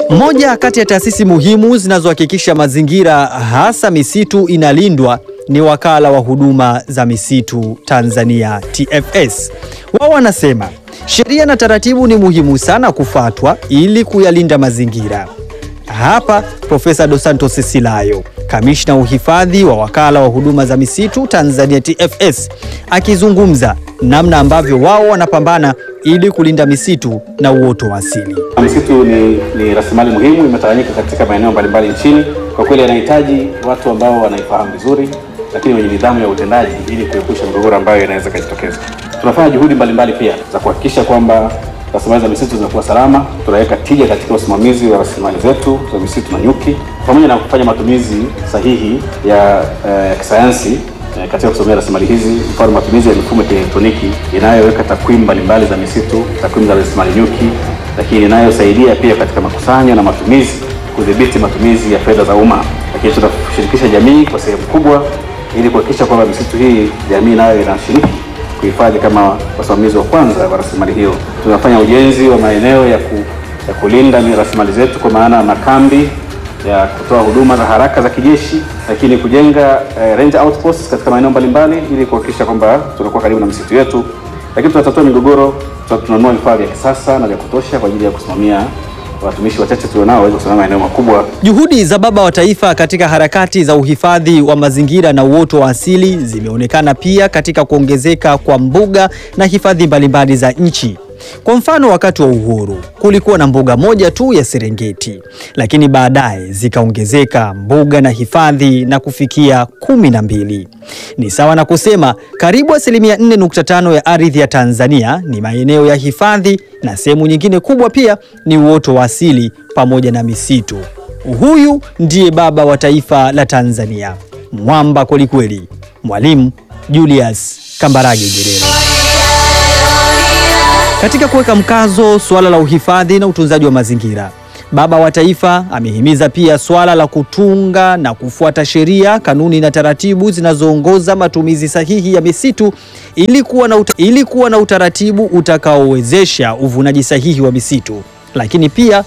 Moja kati ya taasisi muhimu zinazohakikisha mazingira hasa misitu inalindwa ni Wakala wa Huduma za Misitu Tanzania TFS. Wao wanasema sheria na taratibu ni muhimu sana kufuatwa ili kuyalinda mazingira. Hapa Profesa Dos Santos Silayo, kamishna uhifadhi wa Wakala wa Huduma za Misitu Tanzania TFS, akizungumza namna ambavyo wao wanapambana ili kulinda misitu na uoto wa asili. Misitu ni, ni rasilimali muhimu, imetawanyika katika maeneo mbalimbali nchini. Kwa kweli yanahitaji watu ambao wanaifahamu vizuri, lakini wenye nidhamu ya utendaji ili kuepusha migogoro ambayo inaweza ikajitokeza. Tunafanya juhudi mbalimbali pia za kuhakikisha kwamba rasilimali za misitu zinakuwa salama. Tunaweka tija katika usimamizi wa rasilimali zetu za misitu na nyuki, pamoja na kufanya matumizi sahihi ya eh, kisayansi eh, katika kusimamia rasilimali hizi, mfano matumizi ya mifumo ya kielektroniki inayoweka takwimu mbalimbali za misitu, takwimu za rasilimali nyuki, lakini inayosaidia pia katika makusanyo na matumizi, kudhibiti matumizi ya fedha za umma. Lakini tunashirikisha jamii kwa sehemu kubwa, ili kuhakikisha kwamba misitu hii jamii nayo inashiriki kuhifadhi kama wasimamizi wa kwanza wa rasilimali hiyo. Tunafanya ujenzi wa maeneo ya, ku, ya kulinda rasilimali zetu kwa maana makambi ya kutoa huduma za haraka za kijeshi, lakini kujenga eh, ranger outposts katika maeneo mbalimbali ili kuhakikisha kwamba tunakuwa karibu na misitu yetu, lakini tunatatua migogoro, tunanunua vifaa vya kisasa na vya kutosha kwa ajili ya kusimamia watumishi wachache tulionao waweze kusimamia maeneo makubwa. Juhudi za Baba wa Taifa katika harakati za uhifadhi wa mazingira na uoto wa asili zimeonekana pia katika kuongezeka kwa mbuga na hifadhi mbalimbali za nchi. Kwa mfano, wakati wa uhuru kulikuwa na mbuga moja tu ya Serengeti, lakini baadaye zikaongezeka mbuga na hifadhi na kufikia kumi na mbili. Ni sawa na kusema karibu asilimia 4.5 ya ardhi ya Tanzania ni maeneo ya hifadhi na sehemu nyingine kubwa pia ni uoto wa asili pamoja na misitu. Huyu ndiye baba wa taifa la Tanzania, mwamba kwelikweli, Mwalimu Julius Kambarage Nyerere. Katika kuweka mkazo suala la uhifadhi na utunzaji wa mazingira, Baba wa Taifa amehimiza pia suala la kutunga na kufuata sheria, kanuni na taratibu zinazoongoza matumizi sahihi ya misitu ili kuwa na, uta, ili kuwa na utaratibu utakaowezesha uvunaji sahihi wa misitu, lakini pia